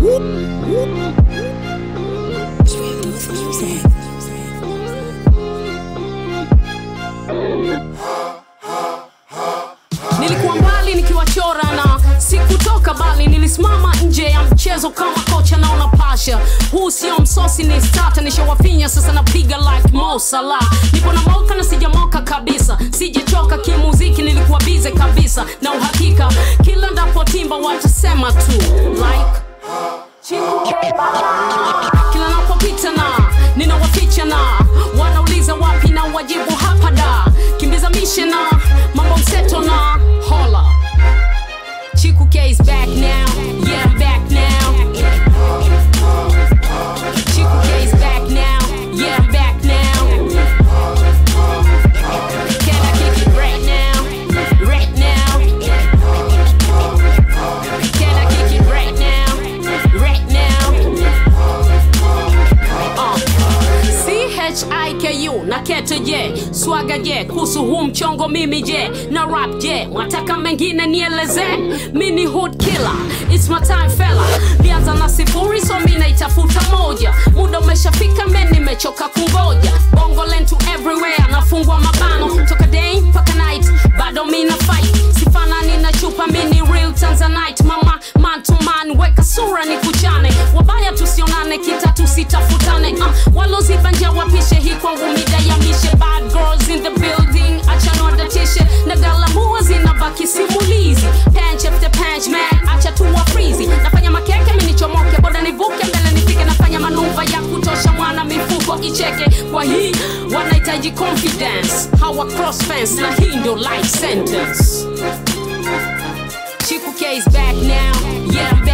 nilikuwa mbali nikiwachora na sikutoka bali nilisimama nje ya mchezo kama kocha naona pasha huu sio msosi ni stata nishawafinya sasa napiga like Mo Salah nipo na moka na sijamoka kabisa sijachoka kimuziki nilikuwa bize kabisa na uhakika kila ndapotimba watasema tu like kila napopita na ninawaficha na wanauliza wapi na wajibu hapa da kimbiza mishe na mambo mseto na hola chiku K is back now yeah I'm back now chiku K is back now yeah I'm back now can I kick it right now right now can I kick it right now right now chiku na kete je swaga je kuhusu huu mchongo mimi je na rap je mwataka mengine nieleze mini hood killer it's my time fella lianza na sifuri so mi naitafuta moja muda umeshafika men nimechoka kungoja bongo lentu everywhere nafungwa mabano toka day mpaka night bado mi na fight sifanani na chupa mini real tanzanite mama man to man weka sura ni kuchane wabaya tusionane kita tusitafutane uh, waloziba nja wapishe hii kwangu mida ya mishe bad girls in the building achanodatishe na galamua zinabaki simulizi panch after panch man acha tuwa frizi nafanya makeke minichomoke boda nivuke mbele nifike nafanya manuva ya kutosha mwana mifuko icheke kwa hii wanahitaji confidence hawa cross fence na hii ndio life sentence Chiku K is back now, yeah I'm